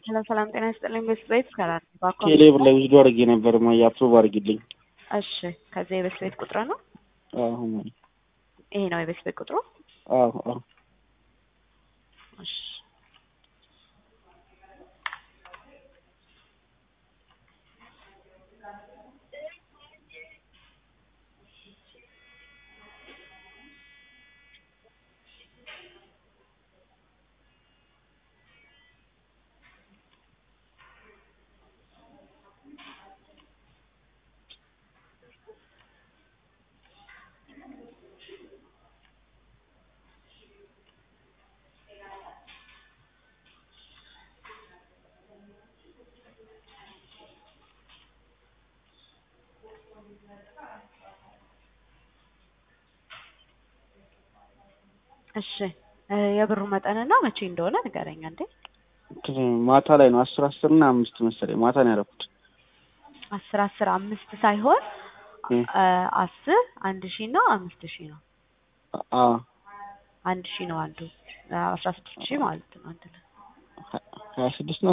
ሰላም ሰላም፣ ጤና ይስጥልኝ። ቤት ቤት ሰላም ባኮ ቴሌብር ላይ ውስዶ አድርጌ ነበር ማ የአፕሮቭ አድርጊልኝ። እሺ፣ ከዚህ የቤት ቤት ቁጥር ነው አዎ ይሄ ነው የቤት ቤት ቁጥሩ። አዎ አዎ እሺ እሺ የብሩ መጠንና መቼ እንደሆነ ንገረኝ እንዴ። ማታ ላይ ነው አስር አስር እና አምስት መሰለኝ ማታ ነው ያደረኩት። አስር አስር አምስት ሳይሆን እም። አስር አንድ ሺህ እና አምስት ሺህ ነው። አዎ አንድ ሺህ ነው አንዱ አስራ ስድስት ሺህ ማለት ነው አንድ ላይ ሀያ ስድስት